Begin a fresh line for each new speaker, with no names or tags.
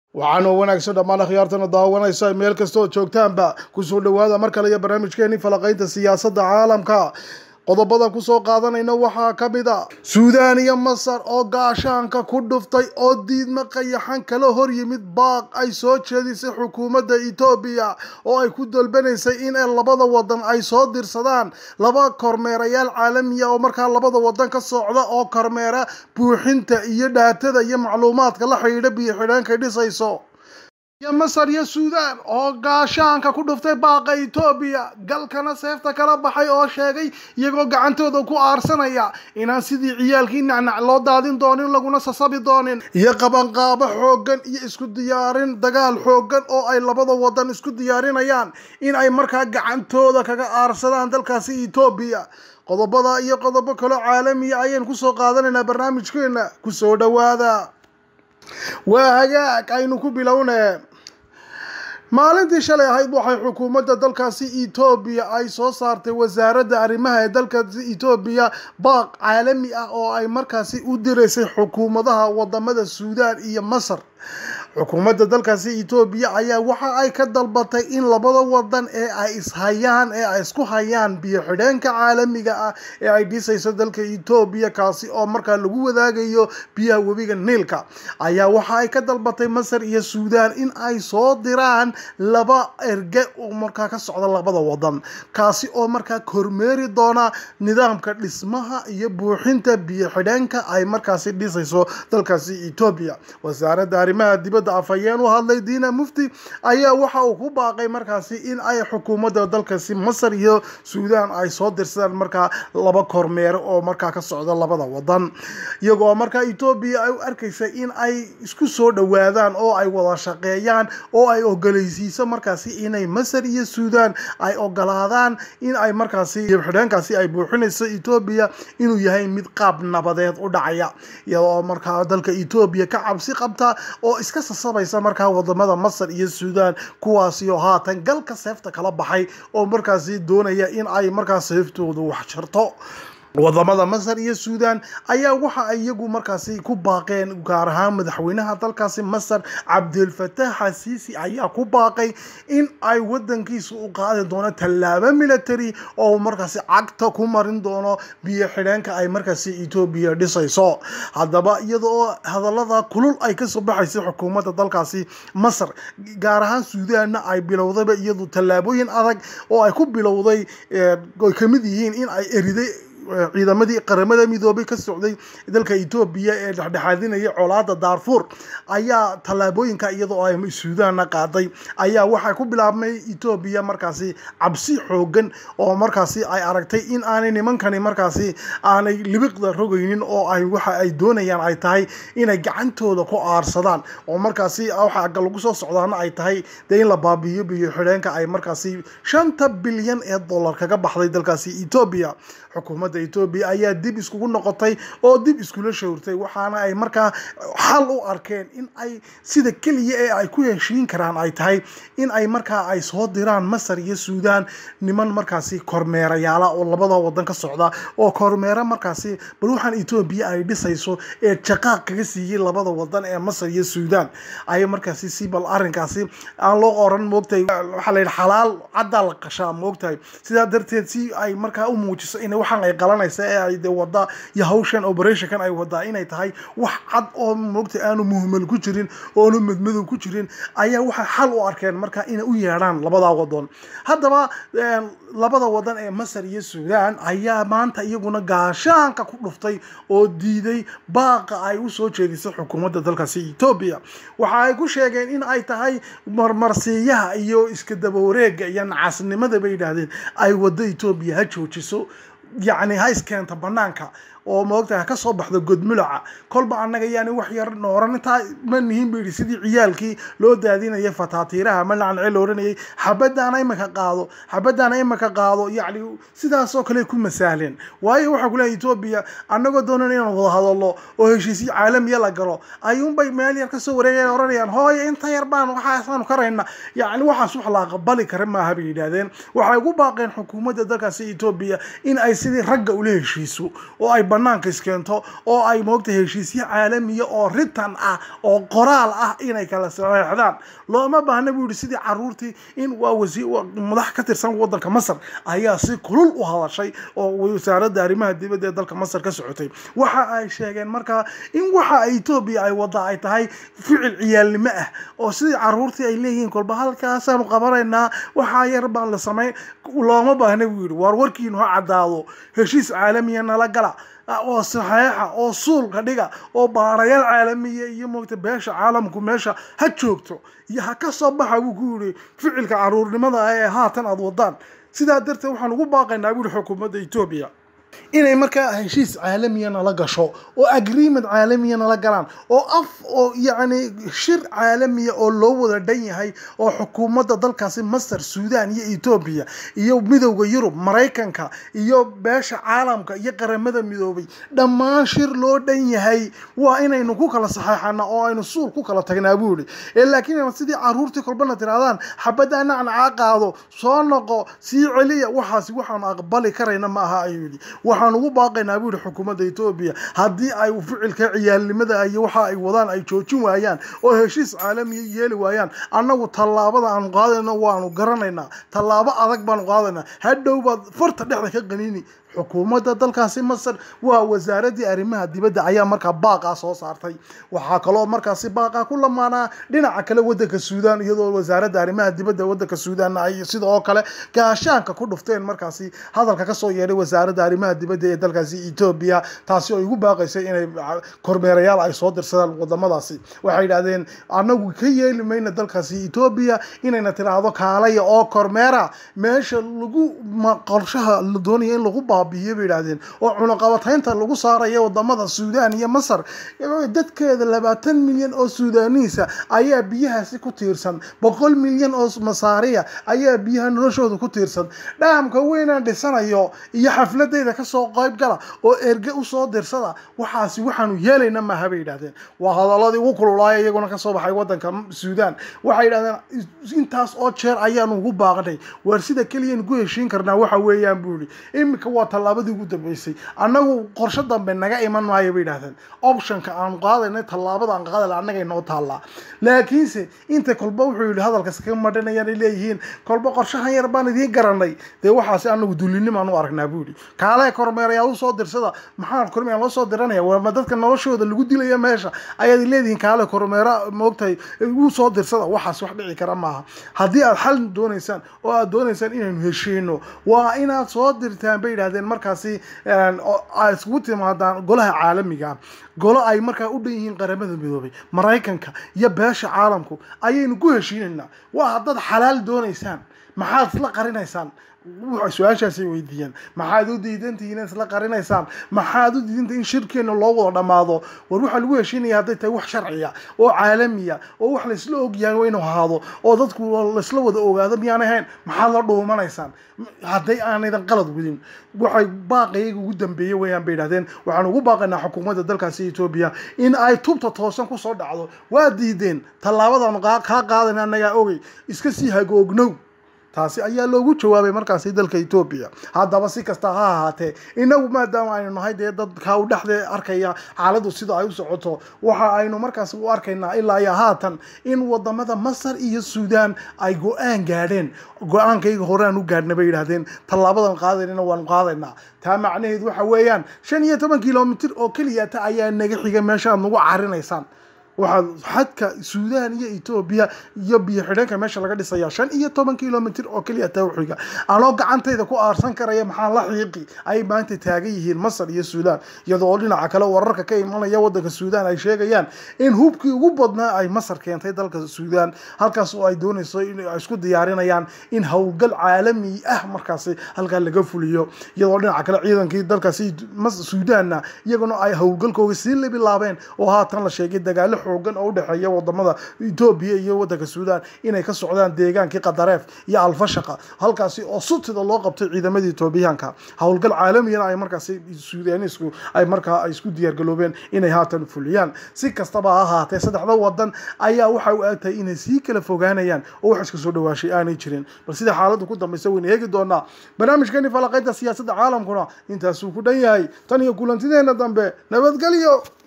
waxaana wanaagsan dhammaan akhyaartana daawanaysa meel kasta oo joogtaanba kusoo dhowaada mar kale iyo barnaamijkeeni falaqaynta siyaasadda caalamka qodobada kusoo qaadanayna waxaa ka mid a suudaan iyo masar oo gaashaanka ku dhuftay oo diidma qayaxan kala hor yimid baaq ay soo jeedisay xukuumadda etoobiya oo ay ku dalbanaysay in labada wadan ay soo dirsadaan laba kormeerayaal caalamiya oo markaa labada wadan ka socda oo kormeera buuxinta iyo dhaatada iyo macluumaadka la xidhiidha biyo-xidheenkay dhisayso iyo masar iyo suudaan oo gaashaanka ku dhuftay baaqa etoobiya galkana seefta kala baxay oo sheegay iyagoo gacantooda ku aarsanaya inaan sidii ciyaalkii nacnac loo daadin doonin laguna sasabi doonin iyo qabanqaabo xooggan iyo isku diyaarin dagaal xooggan oo ay labada wadan isku diyaarinayaan in ay markaa gacantooda kaga aarsadaan dalkaasi etoobiya qodobada iyo qodobo kaloo caalamiya ayaynu kusoo qaadanaynaa barnaamijkeena kusoo dhowaada waa hagaag aynu ku bilownee maalintii shalay ahayd waxay xukuumadda dalkaasi etoobiya ay soo saartay wasaaradda arrimaha ee dalkaasi etoobiya baaq caalami ah oo ay markaasi u diraysay xukuumadaha wadamada suudaan iyo masar xukuumadda dalkaasi etoobiya ayaa waxa ay ka dalbatay in labada wadan ee ay ishayaan ee ay isku hayaan biyo xidheenka caalamiga ah ee ay dhisayso dalka etoobiya kaasi oo markaa lagu wadaagayo biyaha webiga niilka ayaa waxa ay ka dalbatay masar iyo suudaan in ay soo diraan laba erge oo markaa ka socda labada wadan kaasi oo markaa kormeeri doona nidaamka dhismaha iyo buuxinta biyo xidheenka ay markaasi dhisayso dalkaasi etoobiya wasaaradda arrimaha dibadda afhayeen u hadlay diina mufti ayaa waxa uu ku baaqay markaasi in ay xukuumadda dalkaasi masar iyo suudaan ay soo dirsadaan markaa laba kormeere oo markaa ka socda labada wadan iyagoo markaa etoobiya ay u arkaysa in ay isku soo dhowaadaan oo ay wada shaqeeyaan oo ay ogolaysiiso markaasi inay masar iyo suudaan ay ogolaadaan in ay markaasi xidheenkaasi ay buuxinayso etoobiya inuu yahay mid qaab nabadeed u dhacaya iyadoo markaa dalka etoobiya ka cabsi qabta oo iska sasabaysa markaa wadamada masar iyo suudaan kuwaasi oo haatan galka seefta kala baxay oo markaasi doonaya in ay markaa seeftoodu wax jarto wadamada masar iyo suudaan ayaa waxa ay iyagu markaasi ku baaqeen gaar ahaan madaxweynaha dalkaasi masar cabdilfataax xasiisi ayaa ku baaqay in ay wadankiisa u qaadi doono tallaabo military oo markaasi cagta ku marin doono biyo xidheenka ay markaasi etoobiya dhisayso haddaba iyada oo hadalada kulul ay kasoo baxaysay xukuumadda dalkaasi masar gaar ahaan suudaanna ay bilowdayba iyadu tallaabooyin adag oo ay ku bilowday ay kamid yihiin in ay eriday ciidamadii qaramada midoobay ka socday dalka etoobiya ee dhexdhexaadinaya colaada daarfuur ayaa tallaabooyinka iyadoo ay suudaanna qaaday ayaa waxay ku bilaabmay etoobiya markaasi cabsi xoogan oo markaasi ay aragtay in aanay nimankani markaasi aanay libiqda rogaynin oo ay waxa ay doonayaan ay tahay inay gacantooda ku aarsadaan oo markaasi waxa lagu soo socdaana ay tahay dee in la baabiiyo biyo xidheenka ay markaasi shanta bilyan ee dollar kaga baxday dalkaasi etoobiya xukuumadda etoobiya ayaa dib iskugu noqotay oo dib iskula showrtay waxaana ay markaa xal u arkeen in ay sida keliya ee ay ku heshiin karaan ay tahay in ay markaa ay soo diraan masar iyo suudaan niman markaasi kormeerayaala oo labada wadan ka socda oo kormeera markaasi bal waxaan etoobiya ay dhisayso ee jaqaaq kaga siiyey labada wadan ee masar iyo suudaan ay markaasi si bal arrinkaasi aan loo oran moogtahay waxaa la yidhi xalaal caddaa la qashaa moogtahay sidaa darteed si ay markaa u muujiso in waxaan ay qalanaysa ee ay de wada iyo hawshan operationkan ay wadaa inay tahay wax cad oo moogtay aanu muhmal ku jirin oonu madmadow ku jirin ayaa waxay xal u arkeen marka inay u yeedhaan labada wadan haddaba labada wadan ee masar iyo suudaan ayaa maanta iyaguna gaashaanka ku dhuftay oo diiday baaqa ay usoo jeedisay xukuumadda dalkaasi etoobiya waxa ay ku sheegeen in ay tahay marmarsiiyaha iyo iska dabawareega iyo nacasnimada bay yidhaahdeen ay wado etoobiya ha joojiso yacni ha iskeenta banaanka oo moogtahay ka soo baxdo godmulaca kolba annaga yaani wax yar nooran intaa ma nihin bu yidhi sidii ciyaalkii loo daadinayay fataatiiraha ma lacnce la oranayay xabadaana imaka qaado xabadaana imaka qaado yacni sidaasoo kale ku masahleen waayo waxaa kuleehay etoobiya annagoo doonan inaan wada hadallo oo heshiisyo caalamiya la galo ayuunbay meel yar kasoo wareegaya oranayaan hooye inta yar baan waxaasaanu karayna yacni waxaas wax la aqbali kara maaha bay yidhaahdeen waxay ugu baaqeen xukuumadda dalkaasi etoobiya in ay sidii ragga ula heshiiso oo ay banaanka iskeento oo ay moogta heshiisyo caalamiya oo ritan ah oo qoraal ah inay kala saxeexdaan looma baahna buu yihi sidii caruurtii in waa wasi madax ka tirsan wadanka masar ayaa si kulul u hadashay oo wasaaradda arrimaha dibadda ee dalka masar ka socotay waxa ay sheegeen markaa in waxa etoobiya ay wada ay tahay ficil ciyaalnimo ah oo sidii caruurtii ay leeyihiin kolba halkaasaanu qabanaynaa waxaa yar baan la samayn looma baahna buu yidhi waar warkiinu ha caddaado heshiis caalamiya nala gala oo saxeexa oo suulka dhiga oo baarayaal caalamiya iyo moogta beesha caalamku meesha ha joogto iyo ha ka soo baxa buu ku yidhi ficilka caruurnimada ah ee haatan aada wadaan sidaa darteed waxaan ugu baaqaynaa buu yihi xukuumadda etoobiya inay markaa heshiis caalamiya nala gasho oo agreement caalamiya nala galaan oo af oo yacni shir caalamiya oo loo wada dhan yahay oo xukuumadda dalkaasi masar suudaan iyo etoobiya iyo midowda yurub maraykanka iyo beesha caalamka iyo qaramada midoobay dhammaan shir loo dhan yahay waa inaynu ku kala saxeexana oo aynu suul ku kala tagnaa buu yihi ee laakiin sidii caruurtii kolbana tirahdaan xabadda nacnacaa qaado soo noqo sii celiya waxaasi waxaanu aqbali karayna ma aha ayuu yidhi waxaan ugu baaqaynaa buu yihi xukuumadda etoobiya haddii ay ficilka ciyaalnimada iyo waxa ay wadaan ay joojin waayaan oo heshiis caalamiya yeeli waayaan annagu tallaabada aanu qaadayno waanu garanaynaa tallaabo adag baanu qaadaynaa hadhow baad farta dhexda ka qaniini xukuumadda dalkaasi masar waa wasaaradii arrimaha dibadda ayaa markaa baaqaa soo saartay waxaa kaloo markaasi baaqaa ku lamaanaa dhinaca kale wadanka suudaan iyadoo wasaaradda arrimaha dibadda wadanka suudaanna ay sida oo kale gaashaanka ku dhufteen markaasi hadalka kasoo yeedhay wasaaradda arrimaha dibadda ee dalkaasi etoobiya taasi oo igu baaqaysay inay kormeerayaal ay soo dirsadaan wadamadaasi waxay yidhahdeen annagu ka yeeli mayna dalkaasi etoobiya inayna tiraahdo kaalaya oo kormeera meesha lagu qorshaha la doonaya in lagu baabiiyo bay yidhahdeen oo cunaqabataynta lagu saaraya wadamada suudaan iyo masar dadkeeda labaatan milyan oo suudaaniisa ayaa biyahaasi ku tiirsan boqol milyan oo masaariya ayaa biyaha noloshooda ku tiirsan dhaamka weynaan dhisanayo iyo xafladeyda kasoo qayb gala oo erge usoo dirsada waxaasi waxaanu yeelayna maaha bay yidhahdeen waa hadaladii ugu kululaaya iyaguna kasoo baxay wadanka suudaan waxay yidhahdeen intaas oo jeer ayaanu ugu baaqnay waar sida keliyanu ku heshiin karnaa waxa weeyaan buu yihi iminka waa tallaabadii ugu dambeysay annagu qorsho dambe naga iman maayo bay yidhahdeen optionka aanu qaadaynay tallaabada aan qaadayna annaga inoo taallaa laakiinse inta kolba wuxuu yidhi hadalkas ka madhanayaan ay leeyihiin kolba qorshahan yar baan idiin garanay dee waxaasi anagu dullinimaan u aragnaa buu yidhi kaalee kormeerayaal usoo dirsada maxaa kormeer loo soo diranaya waama dadka noloshooda lagu dilaya meesha ayaad leedihiin kaale kormeera moogtahay u soo dirsada waxaas wax dhici kara maaha haddii aad xal doonaysaan oo aad doonaysaan inaynu heshiino waa inaad soo dirtaan bay yidhahdeen markaasi ay iskugu timaadaan golaha caalamiga golo ay markaa u dhan yihiin qaramada midoobay maraykanka iyo beesha caalamku ayaynu ku heshiinaynaa waa haddaad xalaal doonaysaan maxaad isla qarinaysaan su-aashaasay weydiiyeen maxaad u diidantihiin in isla qarinaysaan maxaad u diidantihi in shirkeena loo wada dhammaado war waxaa lagu heshiinaya hadday tahay wax sharciya oo caalamiya oo wax laysla ogyahay waa inuu ahaado oo dadku laysla wada ogaado miyaan ahayn maxaad la dhuumanaysaan hadday aanaydan qalad wadin waxay baaqayaga ugu dambeeye weyaan bay yidhahdeen waxaan ugu baaqaynaa xukuumadda dalkaasi etoobiya in ay tubta toosan kusoo dhacdo waa diideen tallaabadaanu kaa qaadayna annagaa ogey iska sii hagoognow taasi ayaa loogu jawaabay markaasi dalka etoobiya haddaba si kasta ha ahaatee inagu maadaama aynu nahay dee dadka u dhexdee arkaya xaaladdu sida ay u socoto waxa aynu markaasi u arkaynaa ilaa iyo haatan in wadamada masar iyo suudaan ay go-aan gaadheen go-aankayga horeaan u gaadhna bay yidhahdeen tallaabadan qaadaynana waanu qaadaynaa taa macnaheedu waxa weeyaan shan iyo toban kilomitir oo keliyata ayaa naga xiga meesha aad nagu carinaysaan waxaa xadka suudaan iyo etoobiya iyo biyo xidheenka meesha laga dhisaya shan iyo toban kilomitr oo keliya tawxiga anoo gacantayda ku aarsan karaya maxaa la xiiqi ay maanta taagan yihiin masar iyo suudaan iyadoo dhinaca kale wararka ka imanaya wadanka suudaan ay sheegayaan in hubkii ugu badnaa ay masar keentay dalka suudaan halkaas oo ay doonayso in ay isku diyaarinayaan in howlgal caalami ah markaasi halkaa laga fuliyo iyadoo dhinaca kale ciidankii dalkaasi suudaanna iyaguna ay howlgalkooga sii labilaabeen oo haatan la sheegay dagaalo xoogan oo udhexeeya wadamada etoobiya iyo wadanka suudaan inay ka socdaan deegaankii qadareef iyo alfashaqa halkaasi oo sutida loo qabtay ciidamadii etoobiyaanka howlgal caalamiyana ay markaasi suudaanisku ay markaa ay isku diyaargaloobeen inay haatan fuliyaan si kastaba ha ahaatee saddexda wadan ayaa waxa u egtahay inay sii kala fogaanayaan oo wax iska soo dhawaashay aanay jirin bal sida xaaladdu ku dambaysa wayna eegi doonaa barnaamijkeeni falaqaynta siyaasadda caalamkuna intaasuu ku dhan yahay tan iyo kulantideena dambe nabadgelyo